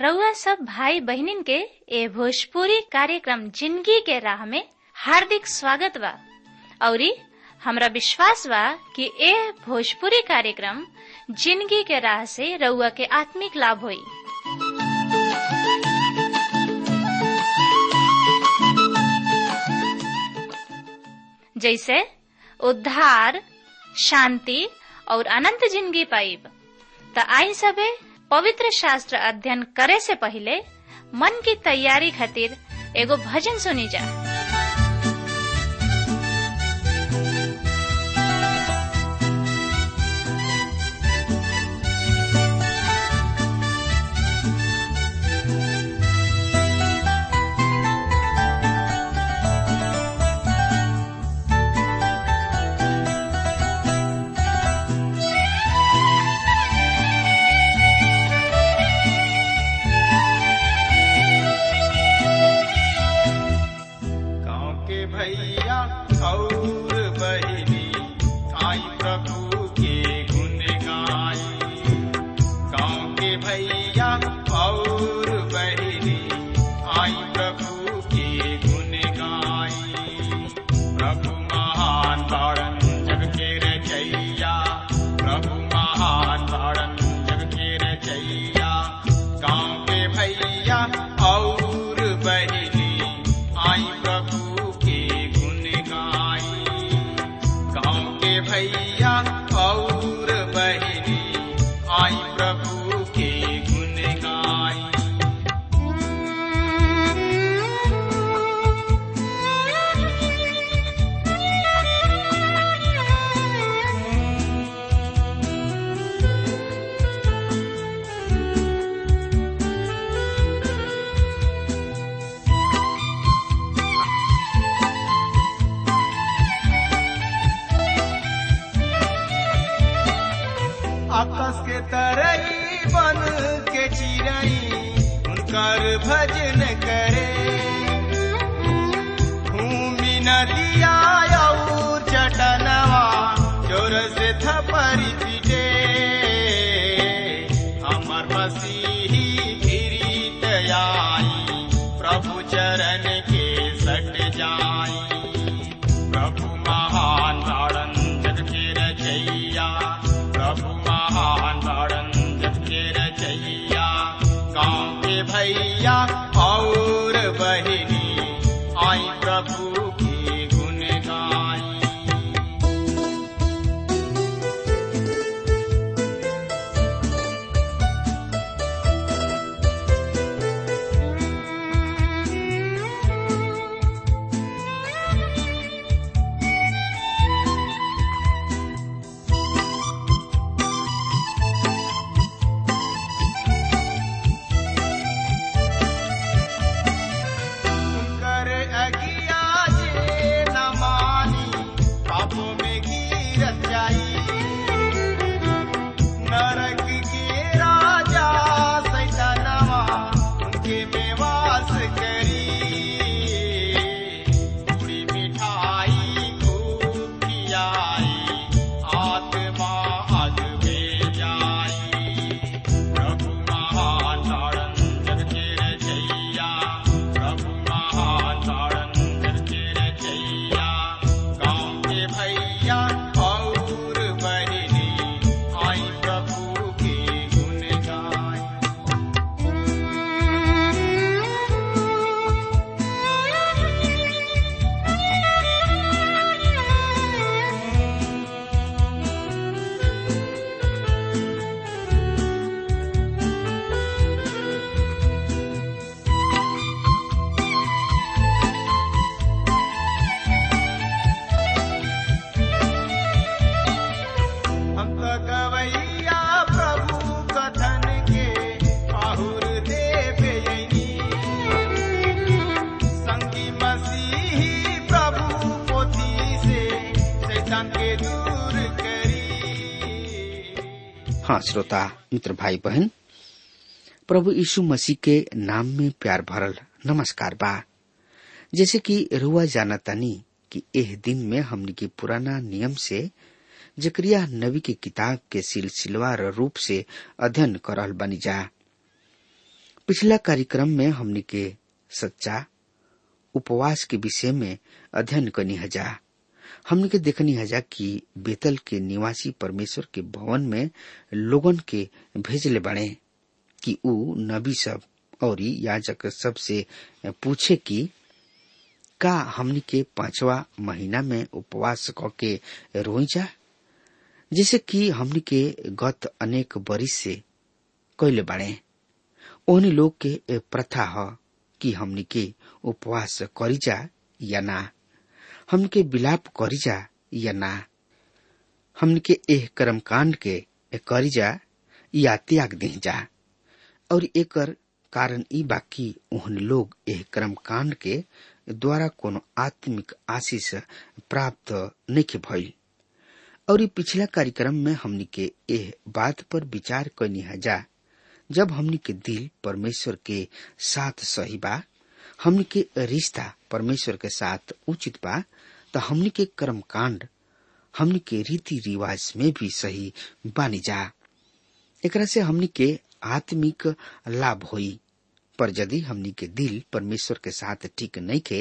रउआ सब भाई बहिनीन के ए भोजपुरी कार्यक्रम जिंदगी के राह में हार्दिक स्वागत बा औरी हमरा विश्वास बा कि ए भोजपुरी कार्यक्रम जिंदगी के राह से रउआ के आत्मिक लाभ होई जैसे उद्धार शांति और अनंत जिंदगी पाइब त आई सबे पवित्र शास्त्र अध्ययन करे से पहले मन की तैयारी खातिर एगो भजन सुनी जा गाँव के भैया और बहिनी आई प्रभु के गुण गाई गाँव के भैया और बहिनी आई प्रभु के गुण गाई प्रभु महान तारण जग के रचैया प्रभु महान तारण जग के रचैया गाँव के भैया और बहिनी आई प्रभु के गुण गाई गाँव के भैया और बहिनी आई प्रभु के गुण गाई आकाश के तरई बन के चिड़ई उनकर भजन करे भूमि नदिया और चटनवा जोर से थपरी पीटे हमर मसीही गिरीत आई प्रभु चरण के सट जाई प्रभु महान तारण जग के रचैया प्रभु महान तारण जग के रचैया गाँव के भैया और बहिनी आई प्रभु की गुण गाई कर अगिया जे न मानी पापों में गिरत जाई नरक के राजा सैतानवा उनके में वास करी पूरी मिठाई खूब खियाई आत्मा अग में जाई प्रभु महान तारण जग के रचैया प्रभु महान तारण जग के रचैया गाँव के भैया और बहिनी आई प्रभु के गुण गाई हम तो गवैया प्रभु कथन के आहुर देवे यनी संगी मसीही प्रभु पोथी से शैतान के दूर करी हाँ श्रोता मित्र भाई बहन प्रभु यीशु मसीह के नाम में प्यार भरल नमस्कार बा जैसे कि रुआ जानतानी कि एह दिन में हमनी के पुराना नियम से जकरिया नबी के किताब के सिलसिलेवार रूप से अध्ययन कर रहल बनी जा पिछला कार्यक्रम में हमने के सच्चा उपवास के विषय में अध्ययन करनी हजा हमने के देखनी हजा कि बेतल के निवासी परमेश्वर के भवन में लोगन के भेजले बने कि ऊ नबी सब और याजक सब से पूछे कि का हमनी के पांचवा महीना में उपवास क के रोई जा जैसे कि हमनी के गत अनेक बरिस से कैले बाड़े ओहनी लोग के प्रथा ह कि हमनी के उपवास करी जा या ना हमनी के विलाप करी जा या ना हमनी के एह कर्म कांड के करी जा या त्याग दी जा और एकर कारण ई बाकी ओहन लोग एह कर्म कांड के द्वारा कोनो आत्मिक आशीष प्राप्त नहीं भइल और ई पिछला कार्यक्रम में हमनी के एह बात पर विचार करनी हजा जब हमनी के दिल परमेश्वर के साथ सही बा हमनी के रिश्ता परमेश्वर के साथ उचित बा तो हमनी के कर्म कांड हमनी के रीति रिवाज में भी सही बानी जा एकरा से हमनी के आत्मिक लाभ होई पर यदि हमनी के दिल परमेश्वर के साथ ठीक नहीं खे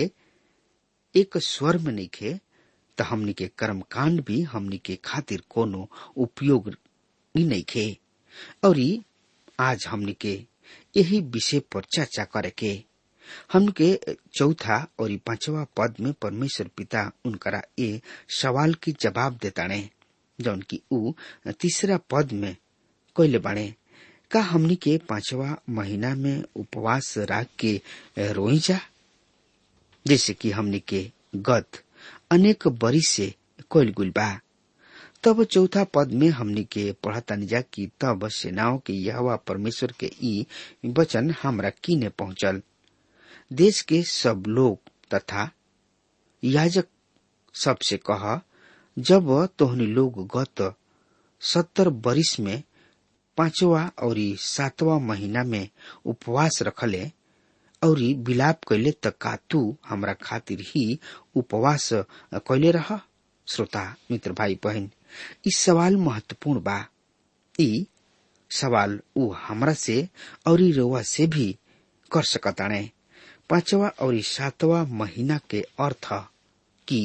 एक स्वर में नहीं खे तो हमनी के कर्म कांड भी हमनी के खातिर कोनो उपयोग ही नहीं खे और आज हमनी के यही विषय पर चर्चा करे के हम के चौथा और पांचवा पद में परमेश्वर पिता उनकरा ये सवाल की जवाब देताने जौन की ऊ तीसरा पद में कोयले बाणे का हमनी के पांचवा महीना में उपवास राख के रोई जा जैसे कि हमनी के गत अनेक बरिस से कोयल गुल बा तब चौथा पद में हमनी के पढ़तानी जा कि तब सेनाओं के यहवा परमेश्वर के ई वचन हमरा कीने पहुंचल देश के सब लोग तथा याजक सबसे कह जब तोहनी लोग गत सत्तर बरिस में पांचवा और सातवा महीना में उपवास रखले और विलाप कैले त का तू हमरा खातिर ही उपवास कैले रह श्रोता मित्र भाई बहन इ सवाल महत्वपूर्ण बा इ सवाल ऊ हमरा से और रउआ से भी कर सकताणे पांचवा और सातवा महीना के अर्थ कि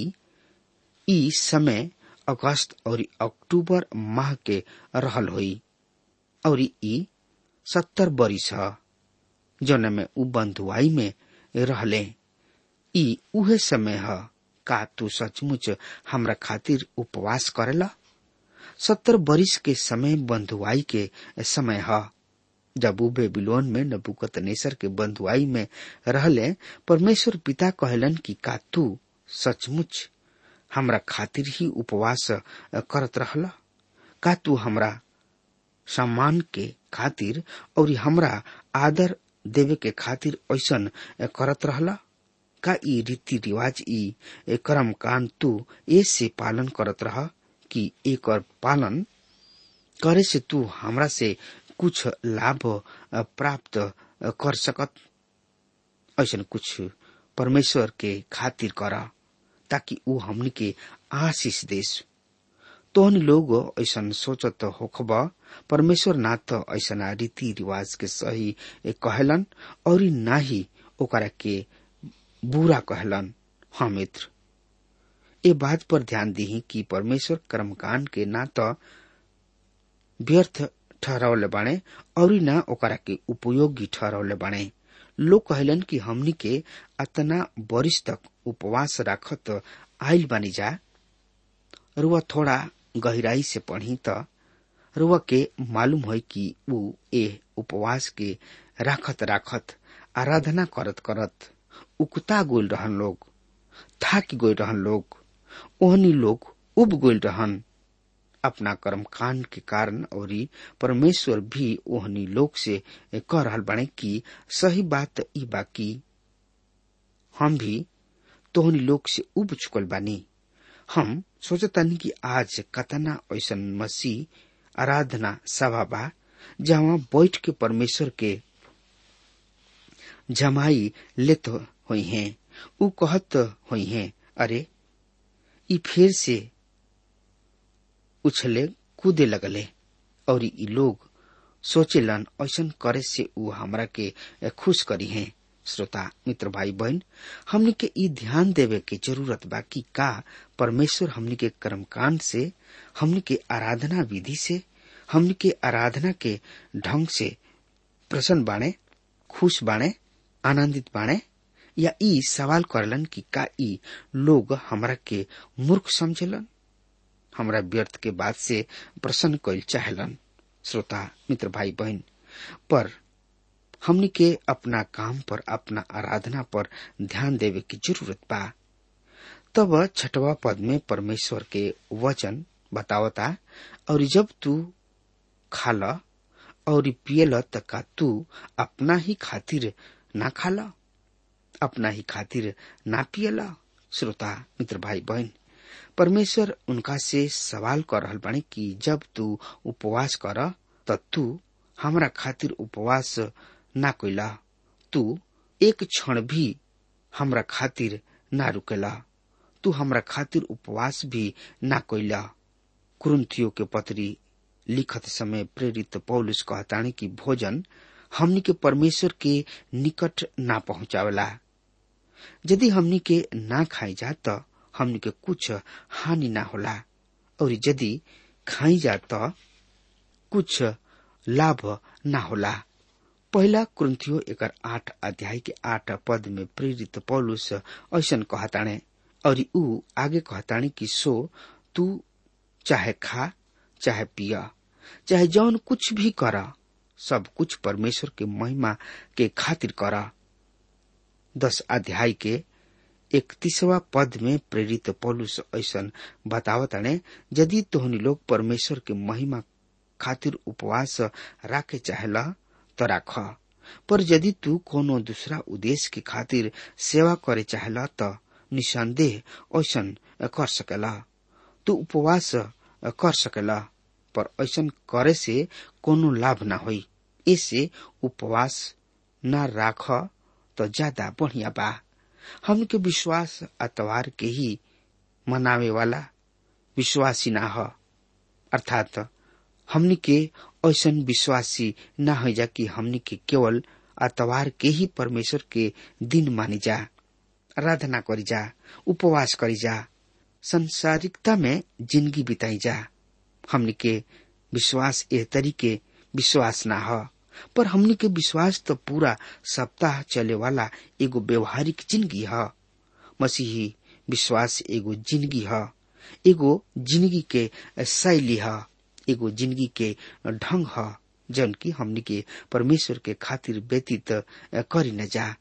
ई समय अगस्त और अक्टूबर माह के रहल होई और ई सत्तर बरिस ह जौन में उ बंधुआई में रहले ई उहे समय ह का तू सचमुच हमरा खातिर उपवास करेला सत्तर बरिस के समय बंधुआई के समय ह जब उ बेबीलोन में नबुकत नेसर के बंधुआई में रहले परमेश्वर पिता कहलन कि का तू सचमुच हमरा खातिर ही उपवास करत रहला का तू हमरा सम्मान के खातिर और हमरा आदर देवे के खातिर ऐसन करत रहला का ई रीति रिवाज ई कर्म कांड तू ऐसे पालन करत रह कि एक और पालन करे से तू हमरा से कुछ लाभ प्राप्त कर सकत ऐसा कुछ परमेश्वर के खातिर कर ताकि ऊ हमनी के आशीष देश तोहन लोग ऐसा सोचत होखब परमेश्वर ना तो ऐसा रीति रिवाज के सही कहलन और ना ही ओकरा के बुरा कहलन हाँ मित्र ये बात पर ध्यान दी कि परमेश्वर कर्मकांड के ना तो व्यर्थ ठहरावले बाणे और ना ओकरा के उपयोगी ठहरावले बाणे लोग कहलन कि हमनी के अतना बरिस तक उपवास राखत आयल बानी जा रुआ थोड़ा गहराई से पढ़ी त रुआ के मालूम है कि ऊ ए उपवास के राखत राखत आराधना करत करत उकता गोल रहन लोग थाक गोल रहन लोग ओहनी लोग उब गोल रहन अपना कर्म कांड के कारण और परमेश्वर भी ओहनी लोग से कह रहल बने कि सही बात ई बाकी हम भी तोहनी लोग से उब चुकल बानी हम सोचतानी कि आज कतना ऐसा मसीह आराधना सभा बा जहाँ बैठ के परमेश्वर के जमाई लेत हुई हैं उ कहत हुई हैं अरे ई फिर से उछले कूदे लगले और ई लोग सोचेलन ऐसन करे से ऊ हमरा के खुश करी है श्रोता मित्र भाई बहन हमनी के ई ध्यान देवे के जरूरत बा कि का परमेश्वर हमनी के कर्मकांड से हमनी के आराधना विधि से हमनी के आराधना के ढंग से प्रसन्न बाणे खुश बाणे आनंदित बाणे या ई सवाल करलन कि का ई लोग हमरा के मूर्ख समझलन हमरा व्यर्थ के बात से प्रसन्न कैल चाहलन श्रोता मित्र भाई बहन पर हमनी के अपना काम पर अपना आराधना पर ध्यान देवे की जरूरत बा तब छठवा पद में परमेश्वर के वचन बतावता और जब तू खाला और पियल त का तू अपना ही खातिर ना खाला अपना ही खातिर ना पियला श्रोता मित्र भाई बहन परमेश्वर उनका से सवाल कर रहल बानी कि जब तू उपवास कर त तू हमरा खातिर उपवास ना कोइला तू एक क्षण भी हमरा खातिर ना रुकेला तू हमरा खातिर उपवास भी ना कोइला कुरुंथियो के पत्री लिखत समय प्रेरित पौलुस कहतानी कि भोजन हमनी के परमेश्वर के निकट ना पहुंचावेला यदि हमनी के ना खाई जा त हमनी के कुछ हानि ना होला और यदि खाई जा त कुछ लाभ ना होला पहला कुंथियो एकर आठ अध्याय के आठ पद में प्रेरित पौलुस ऐसन कहताणे और ऊ आगे कहताणी कि सो तू चाहे खा चाहे पिया चाहे जौन कुछ भी कर सब कुछ परमेश्वर के महिमा के खातिर कर दस अध्याय के इकतीसवा पद में प्रेरित पौलुस ऐसन बतावताणे यदि तोहनी लोग परमेश्वर के महिमा खातिर उपवास राखे चाहेला तो राख पर यदि तू कोनो दूसरा उद्देश्य के खातिर सेवा करे चाहेला तो निसंदेह ऐसन कर सकेला तू उपवास कर सकेला पर ऐसन करे से कोनो लाभ ना होई ऐसे उपवास न राख तो ज्यादा बढ़िया बा हमके विश्वास अतवार के ही मनावे वाला विश्वासी ना ह अर्थात हमनी के ऐसन विश्वासी न हो जा कि हमनी के केवल अतवार के ही परमेश्वर के दिन मानी जा आराधना करी जा उपवास करी जा संसारिकता में जिंदगी बिताई जा हमनी के विश्वास ए तरीके विश्वास ना ह पर हमनी के विश्वास तो पूरा सप्ताह चले वाला एगो व्यवहारिक जिंदगी ह मसीही विश्वास एगो जिंदगी ह एगो जिंदगी के शैली ह एगो जिंदगी के ढंग ह जन की हमनी के परमेश्वर के खातिर व्यतीत करी न जा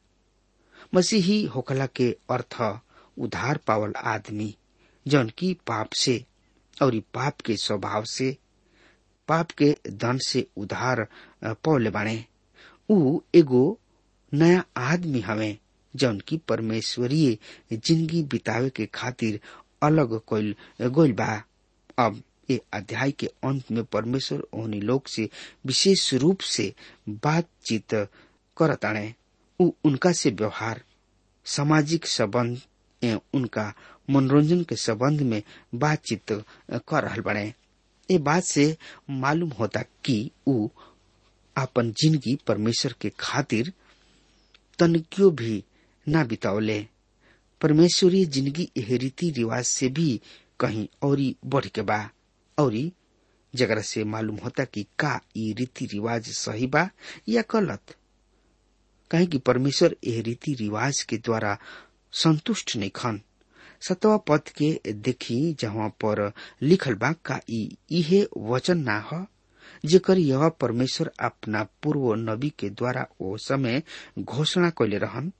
मसीही होखला के अर्थ उधार पावल आदमी जौन की पाप से और पाप के स्वभाव से पाप के दंड से उधार पौले बाणे ऊ एगो नया आदमी हवे जौन की परमेश्वरीय जिंदगी बितावे के खातिर अलग कोइल गोइल बा अब ये अध्याय के अंत में परमेश्वर ओहनी लोग से विशेष रूप से बातचीत करताणे ऊ उनका से व्यवहार सामाजिक संबंध एवं उनका मनोरंजन के संबंध में बातचीत कर रहल बने ये बात से मालूम होता कि ऊ अपन जिंदगी परमेश्वर के खातिर तनकियो भी ना बितावले परमेश्वरीय जिंदगी एह रीति रिवाज से भी कहीं और बढ़ के बा और जगरा से मालूम होता कि का ये रीति रिवाज सही बा या गलत कहे कि परमेश्वर एह रीति रिवाज के द्वारा संतुष्ट नहीं खन सतवा पद के देखी जहाँ पर लिखल बा का इहे वचन ना ह जेकर यह परमेश्वर अपना पूर्व नबी के द्वारा ओ समय घोषणा कैले रहन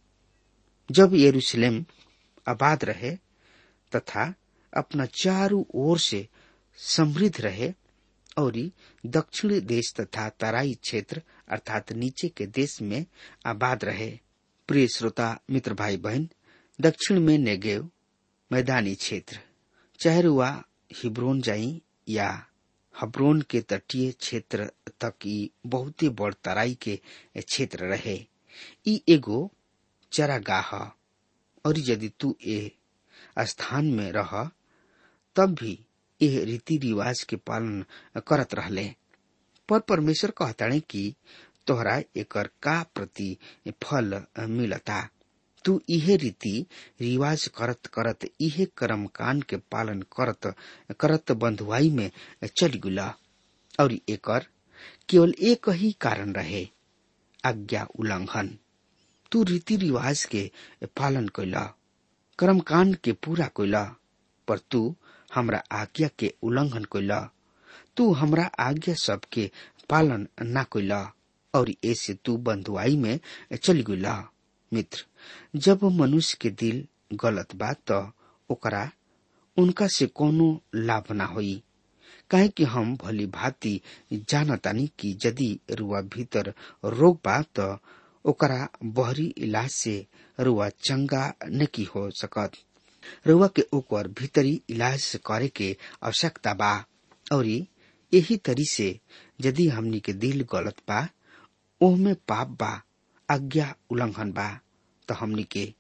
जब यरूशलेम आबाद रहे तथा अपना चारों ओर से समृद्ध रहे और दक्षिण देश तथा तराई क्षेत्र अर्थात नीचे के देश में आबाद रहे प्रिय श्रोता मित्र भाई बहन दक्षिण में नेगेव मैदानी क्षेत्र चाहे रुआ हिब्रोन जाई या हब्रोन के तटीय क्षेत्र तक ई बहुते बड़ तराई के क्षेत्र रहे ई एगो चरागाह और यदि तू ए स्थान में रह तब भी यह रीति रिवाज के पालन करत रहले पर परमेश्वर कहताणे कि तोहरा एकर का प्रति फल मिलता तू इहे रीति रिवाज करत करत इहे कर्म कांड के पालन करत करत बंधुआई में चली गुला और एकर केवल एक ही कारण रहे आज्ञा उल्लंघन तू रीति रिवाज के पालन कैला कर्म कांड के पूरा कैला पर तू हमरा आज्ञा के उल्लंघन कैला तू हमरा आज्ञा सबके पालन ना कैला और ऐसे तू बंधुआई में चली गुला मित्र जब मनुष्य के दिल गलत बा त ओकरा उनका से कोनो लाभ ना होई काहे कि हम भली भांति जानतानी कि यदि रुआ भीतर रोग बा त ओकरा बहरी इलाज से रुआ चंगा नहीं हो सकत रुआ के ओकर भीतरी इलाज करे के आवश्यकता बा और यही तरी से यदि हमनी के दिल गलत बा ओहमे पाप बा आज्ञा उल्लंघन बा तो हमनी के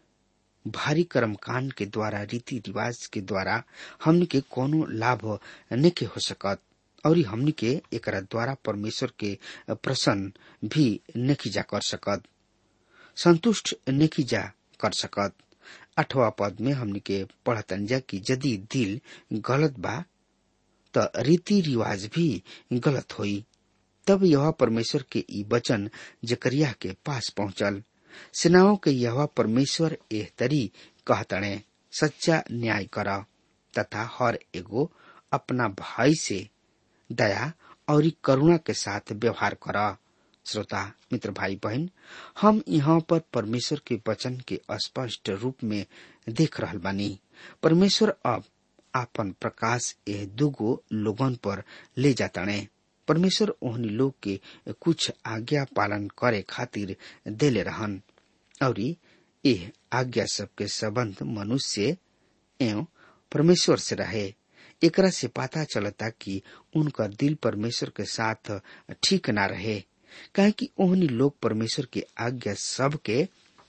भारी कर्म कांड के द्वारा रीति रिवाज के द्वारा हमनी के कोनो लाभ नहीं हो सकत और हमनी के एकरा द्वारा परमेश्वर के प्रसन्न भी नहीं जा कर सकत संतुष्ट नहीं जा कर सकत अठवा पद में हमनी के पढ़तन जा कि यदि दिल गलत बा त रीति रिवाज भी गलत होई तब यह परमेश्वर के ई वचन जकरिया के पास पहुंचल सेनाओं के यह परमेश्वर एह तरी कहतणे सच्चा न्याय कर तथा हर एगो अपना भाई से दया और करुणा के साथ व्यवहार कर श्रोता मित्र भाई बहन हम यहाँ पर परमेश्वर के वचन के स्पष्ट रूप में देख रहल बानी परमेश्वर अब आपन प्रकाश एह दुगो लोगन पर ले जाताणे परमेश्वर ओहनी लोग के कुछ आज्ञा पालन करे खातिर देले रहन और यह आज्ञा सबके संबंध मनुष्य एवं परमेश्वर से रहे एकरा से पता चलता कि उनका दिल परमेश्वर के साथ ठीक ना रहे काहे कि ओहनी लोग परमेश्वर की आज्ञा सब के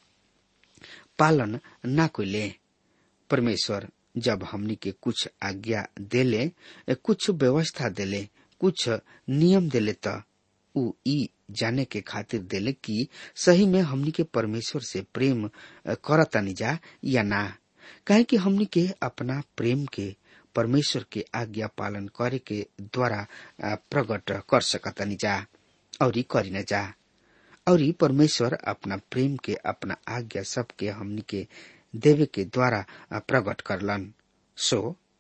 पालन ना कोले परमेश्वर जब हमनी के कुछ आज्ञा देले कुछ व्यवस्था देले कुछ नियम देले त उ ई जाने के खातिर देले कि सही में हमनी के परमेश्वर से प्रेम करतानी जा या ना काहे कि हमनी के अपना प्रेम के परमेश्वर के आज्ञा पालन करे के द्वारा प्रकट कर सकतानी जा और करी न जा और परमेश्वर अपना प्रेम के अपना आज्ञा सबके हमनी के देवे के द्वारा प्रकट करलन सो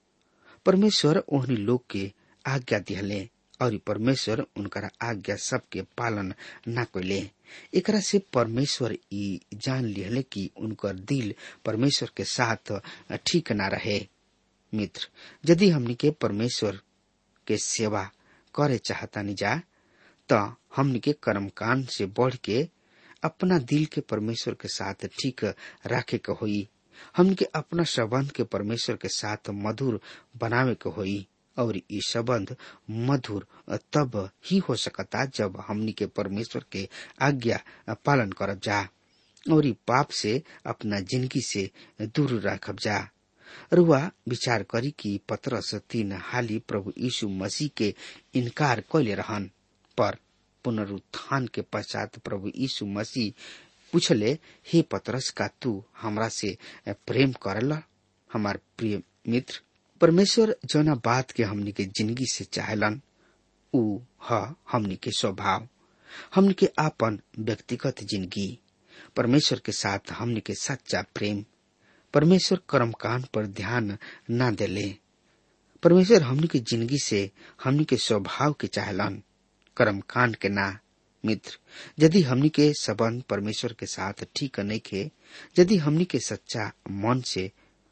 परमेश्वर ओहनी लोग के आज्ञा दिहले और परमेश्वर उनकर आज्ञा सबके पालन न कैले एकरा से परमेश्वर ई जान लिहले कि उनकर दिल परमेश्वर के साथ ठीक ना रहे मित्र यदि हमनी के परमेश्वर के सेवा करे चाहतानी जा त हमनी के कर्म कांड से बढ़ के अपना दिल के परमेश्वर के साथ ठीक राखे के होई हमनी के अपना संबंध के परमेश्वर के साथ मधुर बनावे के होई और ये संबंध मधुर तब ही हो सकता जब हमनी के परमेश्वर के आज्ञा पालन करब जा और पाप से अपना जिंदगी से दूर रखब जा रुआ विचार करी कि पत्रस तीन हाली प्रभु यीशु मसीह के इनकार कैले रहन पर पुनरुत्थान के पश्चात प्रभु यीशु मसीह पूछले हे पतरस का तू हमरा से प्रेम करला हमार प्रिय मित्र परमेश्वर जौना बात के हमनी के जिंदगी से चाहलन उ ह हमनी के स्वभाव हमनी के आपन व्यक्तिगत जिंदगी परमेश्वर के साथ हमनी के सच्चा प्रेम परमेश्वर कर्मकांड पर ध्यान न देले परमेश्वर हमनी के जिंदगी से हमनी के स्वभाव के चाहलन कर्मकांड के ना मित्र यदि हमनी के संबंध परमेश्वर के साथ ठीक नहीं खे यदि हमनी के सच्चा मन से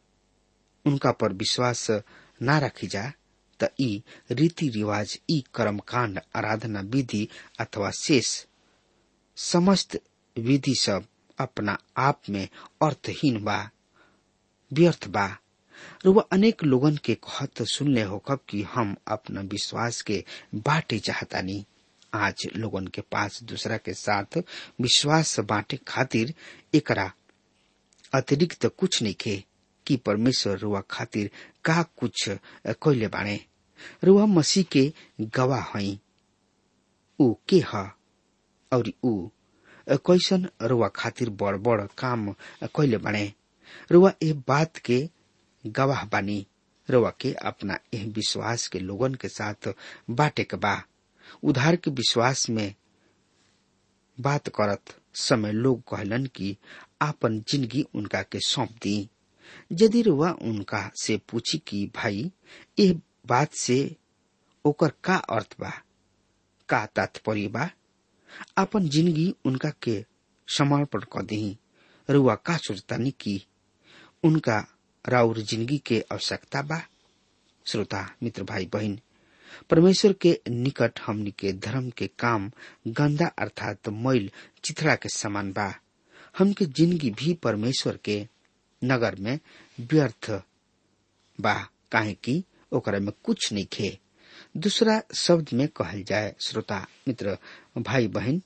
उनका पर विश्वास न रखी जा त ई रीति रिवाज ई कर्मकांड आराधना विधि अथवा शेष समस्त विधि सब अपना आप में अर्थहीन बा व्यर्थ बा रुआ अनेक लोगन के कहत सुनले होकब कि हम अपना विश्वास के बाटे चाहतानी आज लोगन के पास दूसरा के साथ विश्वास बांटे खातिर एकरा अतिरिक्त कुछ नहीं खे कि परमेश्वर रुआ खातिर का कुछ कैले बाणे रुआ मसीह के गवाह हई ऊ के ह और ऊ कैसन रुआ खातिर बड़ बड़ काम कैले बने रुआ ए बात के गवाह बानी रुआ के अपना एह विश्वास के लोगन के साथ बाटे के बा उधार के विश्वास में बात करत समय लोग कहलन कि आपन जिंदगी उनका के सौंप दी यदि रुआ उनका से पूछी कि भाई ये बात से ओकर का अर्थ बा का तात्पर्य बा आपन जिंदगी उनका के समर्पण कर दी रुआ का सोचतानी कि उनका राउर जिंदगी के आवश्यकता बा श्रोता मित्र भाई बहन परमेश्वर के निकट हमनी के धर्म के काम गंदा अर्थात मैल चिथड़ा के समान बा हमके जिंदगी भी परमेश्वर के नगर में व्यर्थ बा काहे कि ओकरा में कुछ नहीं खे दूसरा शब्द में कहल जाए श्रोता मित्र भाई बहन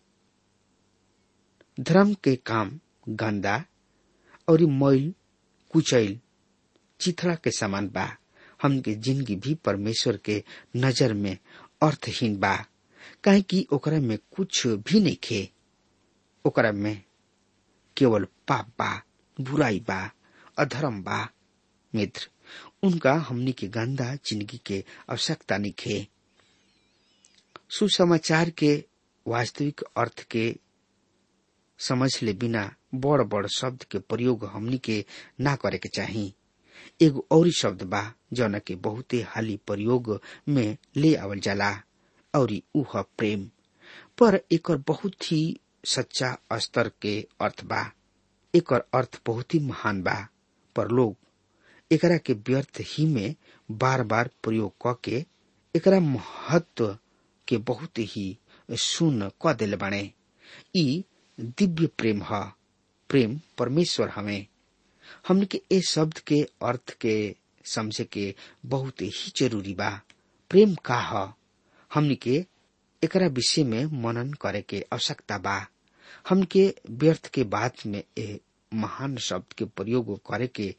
धर्म के काम गंदा और मैल कुचैल चिथड़ा के समान बा हमके जिंदगी भी परमेश्वर के नजर में अर्थहीन बा काहे कि ओकरा में कुछ भी नहीं खे ओकरा में केवल पाप बा बुराई बा अधर्म बा मित्र उनका हमनी के गंदा जिंदगी के आवश्यकता नहीं खे सुसमाचार के वास्तविक अर्थ के समझ ले बिना बड़ बड़ शब्द के प्रयोग हमनी के ना करे के चाही एगो और शब्द बा जौन के बहुते हाली प्रयोग में ले आवल जाला और उह प्रेम पर एकर बहुत ही सच्चा स्तर के अर्थ बा एकर अर्थ बहुत ही महान बा पर लोग एकरा के व्यर्थ ही में बार बार प्रयोग क के एकरा महत्व के बहुत ही शून्य क दिल बने ई दिव्य प्रेम ह प्रेम परमेश्वर हमें हमने के ए शब्द के अर्थ के समझे के बहुत ही जरूरी बा प्रेम का ह हमने के एकरा विषय में मनन करे के आवश्यकता बा हमके व्यर्थ के बात में ए महान शब्द के प्रयोग करे के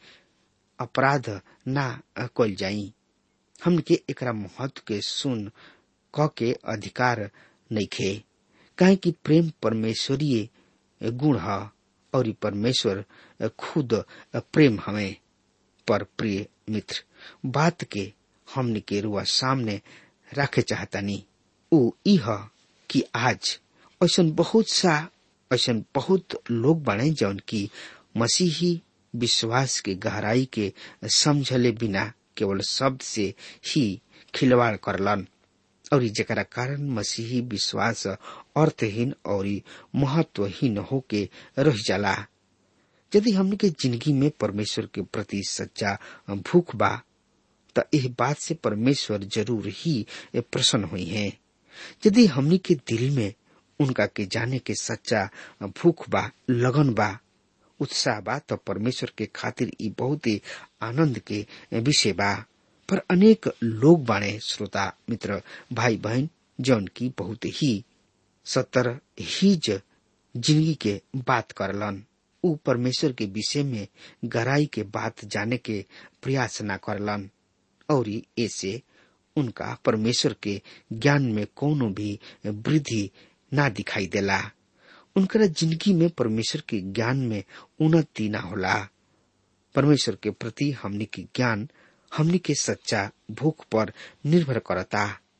अपराध ना कल जाई हमके एकरा महत्व के सुन क के अधिकार नहीं खे काहे कि प्रेम परमेश्वरीय गुण ह और परमेश्वर खुद प्रेम हमें पर प्रिय मित्र बात के हमने के रुआ सामने रखे चाहतानी ऊ इह कि आज ऐसा बहुत सा ऐसा बहुत लोग बने जौन की मसीही विश्वास के गहराई के समझले बिना केवल शब्द से ही खिलवाड़ करलन और जरा कारण मसीही विश्वास अर्थहीन और महत्वहीन होके रह जाला यदि हमने के जिंदगी में परमेश्वर के प्रति सच्चा भूख बा तो यह बात से परमेश्वर जरूर ही प्रसन्न हुई है यदि हमने के दिल में उनका के जाने के सच्चा भूख बा लगन बा उत्साह बा तो परमेश्वर के खातिर ई बहुत ही आनंद के विषय बा पर अनेक लोग बाणे श्रोता मित्र भाई बहन जौन की बहुत ही सतर ही जिंदगी के बात करलन ऊ परमेश्वर के विषय में गहराई के बात जाने के प्रयास न करलन और ऐसे उनका परमेश्वर के ज्ञान में कोनो भी वृद्धि ना दिखाई देला उनका जिंदगी में परमेश्वर के ज्ञान में उन्नति ना होला परमेश्वर के प्रति हमने के ज्ञान हमने के सच्चा भूख पर निर्भर करता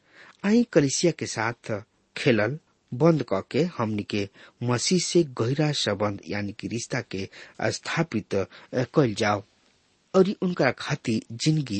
आई कलिसिया के साथ खेलल बंद करके हमने के मसीह से गहरा संबंध यानी कि रिश्ता के स्थापित कल जाओ और उनका खातिर जिंदगी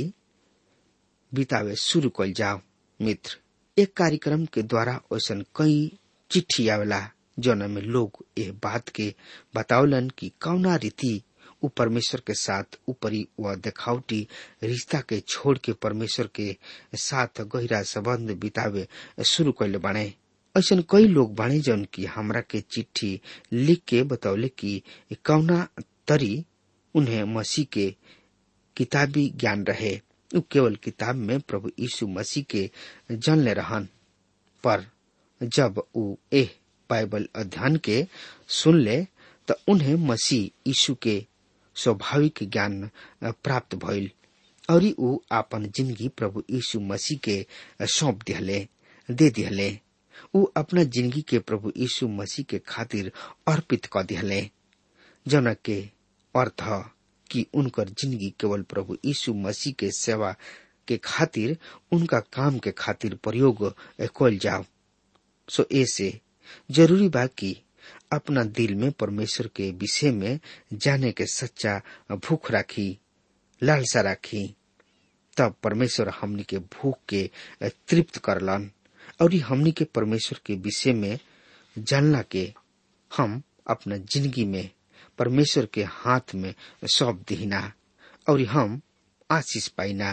बितावे शुरू कल जाओ मित्र एक कार्यक्रम के द्वारा ऐसा कई चिट्ठी आवेला जौन में लोग यह बात के बतावलन कि कौना रीति उ परमेश्वर के साथ ऊपरी व देखावटी रिश्ता के छोड़ के परमेश्वर के साथ गहरा संबंध बितावे शुरू कैले बने ऐसा कई लोग बने जौन की हमरा के चिट्ठी लिख के बतौले कि कौना तरी उन्हें मसीह के किताबी ज्ञान रहे उ केवल किताब में प्रभु यीशु मसीह के जानले रहन पर जब उ एह बाइबल अध्ययन के सुन ले तो उन्हें मसीह यीशु के स्वाभाविक ज्ञान प्राप्त भइल और उ आपन जिंदगी प्रभु यीशु मसीह के सौंप दिहले दे दिहले उ अपना जिंदगी के प्रभु यीशु मसीह के खातिर अर्पित क दिहले जौन के अर्थ ह कि उनकर जिंदगी केवल प्रभु यीशु मसीह के सेवा के खातिर उनका काम के खातिर प्रयोग कल जाओ सो ऐसे जरूरी बा कि अपना दिल में परमेश्वर के विषय में जाने के सच्चा भूख राखी लालसा राखी तब परमेश्वर हमनी के भूख के तृप्त करलन और ये हमनी के परमेश्वर के विषय में जानला के हम अपना जिंदगी में परमेश्वर के हाथ में सौंप दीना और हम आशीष पाइना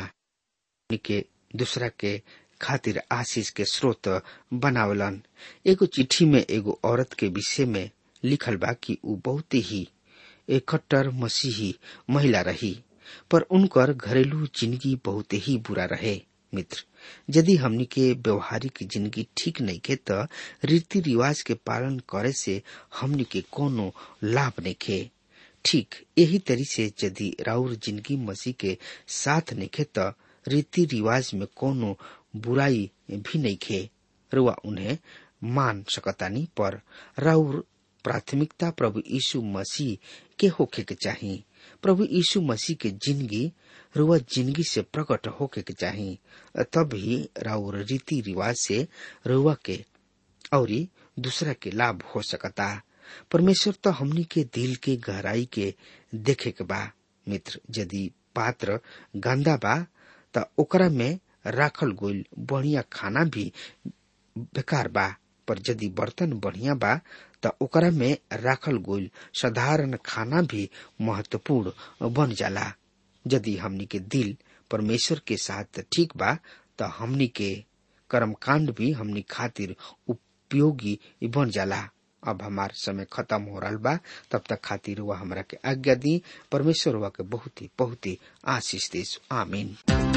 के दूसरा के खातिर आशीष के स्रोत बनावलन एगो चिट्ठी में एगो औरत के विषय में लिखल बा कि उ बहुत ही इकट्टर मसीही महिला रही पर उनकर घरेलू जिंदगी बहुत ही बुरा रहे मित्र यदि हमनी के व्यवहारिक जिंदगी ठीक नहीं के त रीति रिवाज के पालन करे से हमनी के कोनो लाभ नहीं खे ठीक यही तरी से यदि राउर जिंदगी मसीह के साथ नहीं खे त रीति रिवाज में कोनो बुराई भी नहीं खे रुआ उन्हें मान सकतानी पर राउर प्राथमिकता प्रभु यीशु मसीह के होखे के चाहिए प्रभु यीशु मसीह के जिंदगी रुआ जिंदगी से प्रकट होके के चाही तब ही राउर रीति रिवाज से रुआ के और दूसरा के लाभ हो सकता परमेश्वर तो हमनी के दिल के गहराई के देखे के बा मित्र यदि पात्र गंदा बा त ओकरा में राखल गोल बढ़िया खाना भी बेकार बा पर यदि बर्तन बढ़िया बा त ओकरा में राखल गोल साधारण खाना भी महत्वपूर्ण बन जाला यदि हमनी के दिल परमेश्वर के साथ ठीक बा त हमनी के कर्मकांड भी हमनी खातिर उपयोगी बन जाला अब हमार समय खत्म हो रहा बा तब तक खातिर वह हमरा के आज्ञा दी परमेश्वर वह के बहुत ही बहुत ही आशीष दे आमीन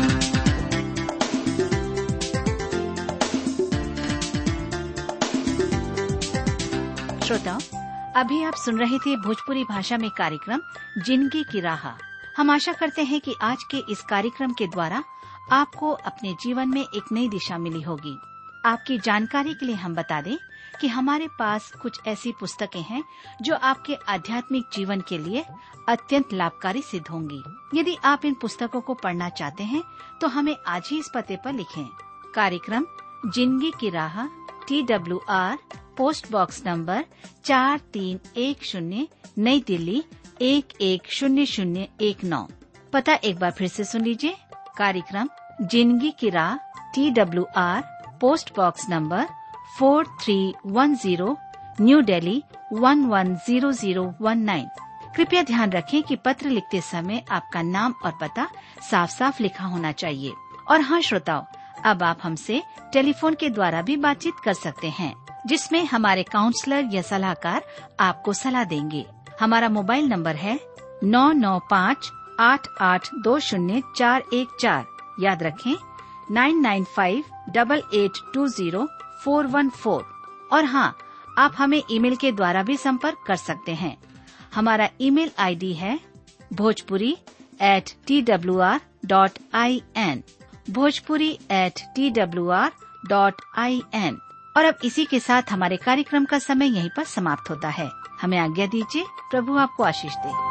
श्रोताओं अभी आप सुन रहे थे भोजपुरी भाषा में कार्यक्रम जिंदगी की राह हम आशा करते हैं कि आज के इस कार्यक्रम के द्वारा आपको अपने जीवन में एक नई दिशा मिली होगी आपकी जानकारी के लिए हम बता दें कि हमारे पास कुछ ऐसी पुस्तकें हैं जो आपके आध्यात्मिक जीवन के लिए अत्यंत लाभकारी सिद्ध होंगी यदि आप इन पुस्तकों को पढ़ना चाहते हैं तो हमें आज ही इस पते पर लिखें कार्यक्रम जिंदगी की राह T W R post box number चार तीन एक शून्य नई दिल्ली एक एक शून्य शून्य एक नौ पता एक बार फिर से सुन लीजिए कार्यक्रम जिंदगी की राह T W R post box number four three one zero New Delhi one one zero zero one nine कृपया ध्यान रखें कि पत्र लिखते समय आपका नाम और पता साफ साफ लिखा होना चाहिए और हाँ श्रोताओं अब आप हमसे टेलीफोन के द्वारा भी बातचीत कर सकते हैं जिसमें हमारे काउंसलर या सलाहकार आपको सलाह देंगे हमारा मोबाइल नंबर है नौ नौ पाँच आठ आठ दो शून्य चार एक चार याद रखें nine nine five double eight two zero four one four और हाँ आप हमें ईमेल के द्वारा भी संपर्क कर सकते हैं हमारा ईमेल आईडी है Bhojpuri at T W R dot I N Bhojpuri at T W R dot I N और अब इसी के साथ हमारे कार्यक्रम का समय यहीं पर समाप्त होता है हमें आज्ञा दीजिए प्रभु आपको आशीष दे